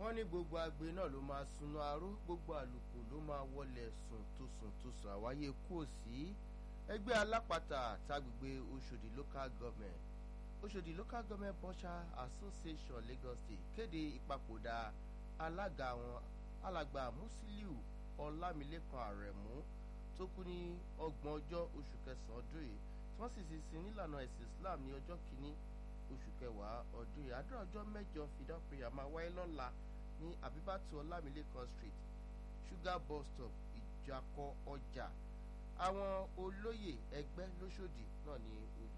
wọ́n ní gbogbo agbe náà ló máa sunú aró gbogbo àlùkò ló máa wọlé sùn tó sùn tó sùn àwáyé kú òsì ẹgbẹ́ alápàtà tágbègbè Òṣòdì local government Òṣòdì local government butcher association Lagos State kéde ìpapòdà alága wọn alàgbà Musiliu Ọlámilékan Àrẹ̀mú tó kú ní ọgbọ̀n ọjọ́ oṣù kẹsàn-án ọdún yìí tí wọ́n sì ti sin nílànà ẹ̀sìn Islam ní ọjọ́ kìíní oṣù kẹwàá ọdún yìí àdúrà ọjọ́ mẹ́jọ fìdá prayer máa wáyé lọ́la ní Àbíbátù Ọlámilékan street sugar bus stop ìjàkọ ọjà àwọn olóyè ẹgbẹ́ lóṣòdì náà ní ojú